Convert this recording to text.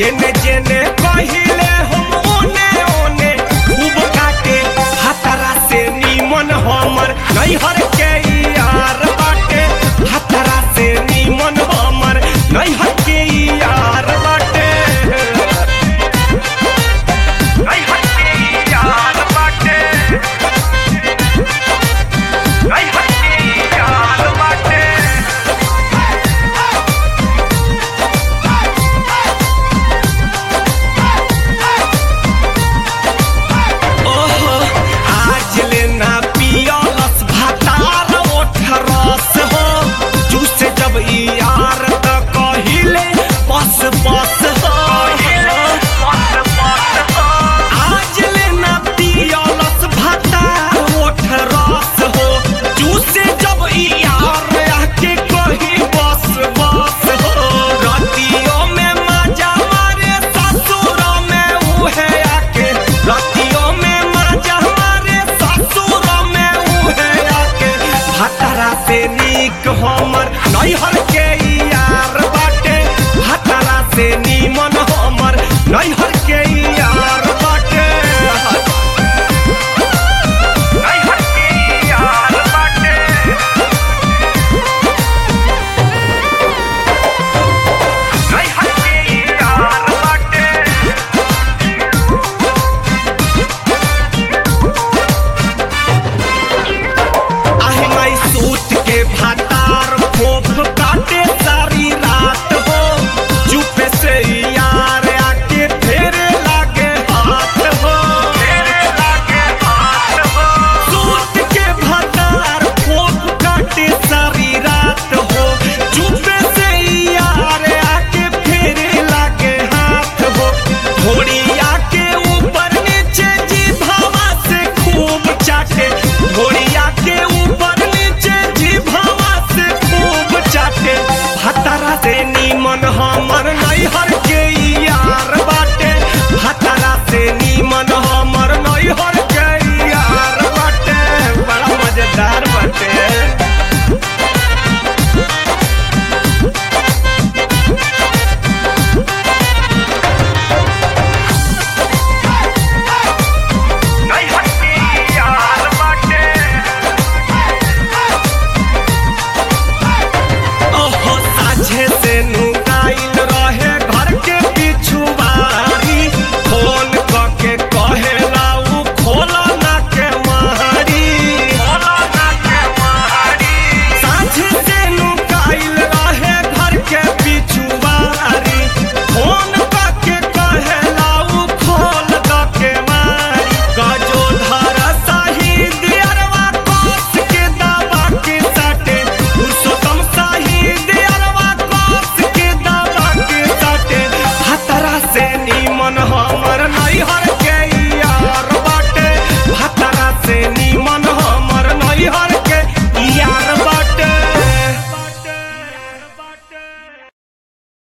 जेने जेने कहिले हम ओने ओने खूब काटे हतरा से नीमन हमर नैहर के यार बाटे हतरा से नीमन हमर नैहर के यार बाटे नैहर के यार बाटे नैहर के यार बाटे ओहो आज लेना पियलस भातार ओठ रस हो जूसे जब ई यार त कहिले बस बस हो आज लेना पियलस भातार ओठ रस हो जूसे जब ई यार आके कही बस बस हो रतियों में मजा मारे ससुरों में उहे आके रतियों में मजा मारे ससुरों में उहे आके हतरा से नीक हमर नैहर के यार बाटे हतरा से नीमन हमर नैहर